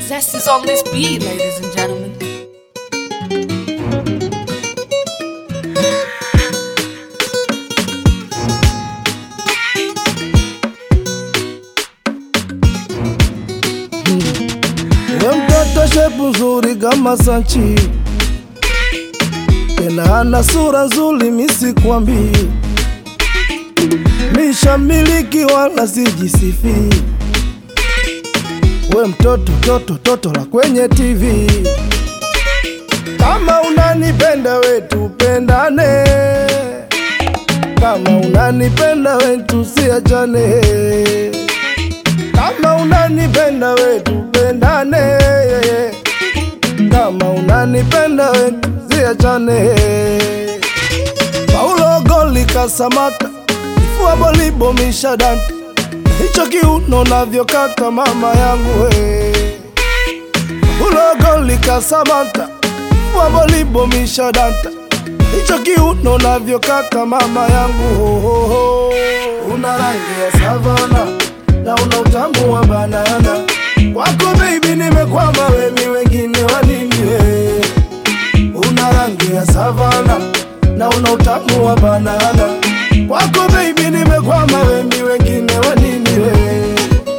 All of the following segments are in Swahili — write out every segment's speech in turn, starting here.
zest is on this beat, ladies and gentlemen. We mtoto shepu nzuri kama Sanchi, tena ana sura nzuri, misikwambii mishamiliki wala sijisifi. We mtoto toto toto la kwenye TV, kama unanipenda we tupendane, kama unanipenda we tusiachane kama unanipenda we tupendane, kama unanipenda we tusiachane. Paulo goli kasamata, ifua bolibo mishadanta, hicho kiuno navyokata mama yangu we. Paulo goli kasamata, ifua bolibo mishadanta, hicho kiuno navyokata mama yangu ho, ho, ho. Una rangi ya savana na una utamu wa banana. Kwako baby nimekwama, wemi wengine wanini we? Una rangi ya savana na una utamu wa banana. Kwako baby nimekwama, wemi wengine wanini we?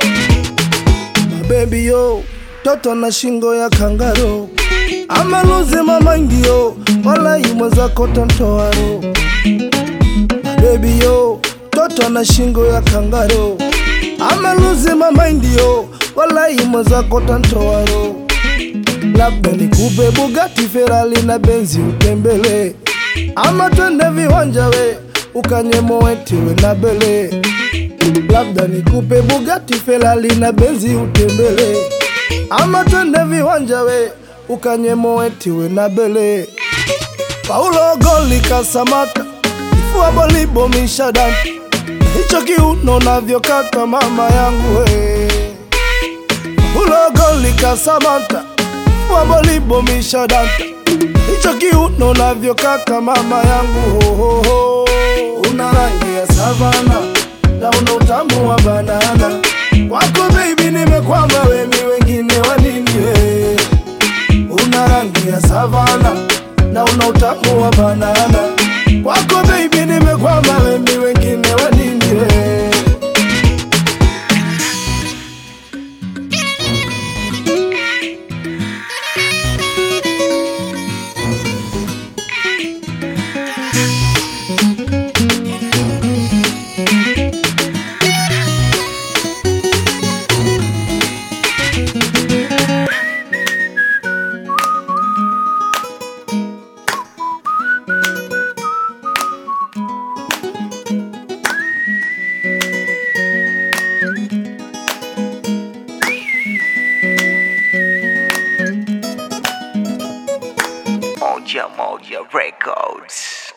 Mabebi yo, toto na shingo ya kangaro ama luzi mama ndio wala imwe zako tontoaro Baby yo, toto na shingo ya kangaro ama luzi mama ndio wala imwe zako tontoaro labda nikupe Bugatti, Ferrari na Benzi utembele, ama twende viwanja we ukanye moeti we na bele. Labda nikupe Bugatti, Ferrari na Benzi utembele, ama twende viwanja we ukanye moeti we na bele. Paulo goli kasamata, ifua bolibo mishadanta, hicho kiuno navyokata mama yangu we. Paulo goli kasamata, ifua bolibo mishadanta, hicho kiuno navyokata mama yangu ho, ho, ho. Una rangi ya savana na una utamu wa banana, kwako baby nimekwama, wemi wengine wanini we una rangi ya savana na una utamu wa banana. Kwako baby nimekwama, wemi wengine wanini we? Moja Moja Records.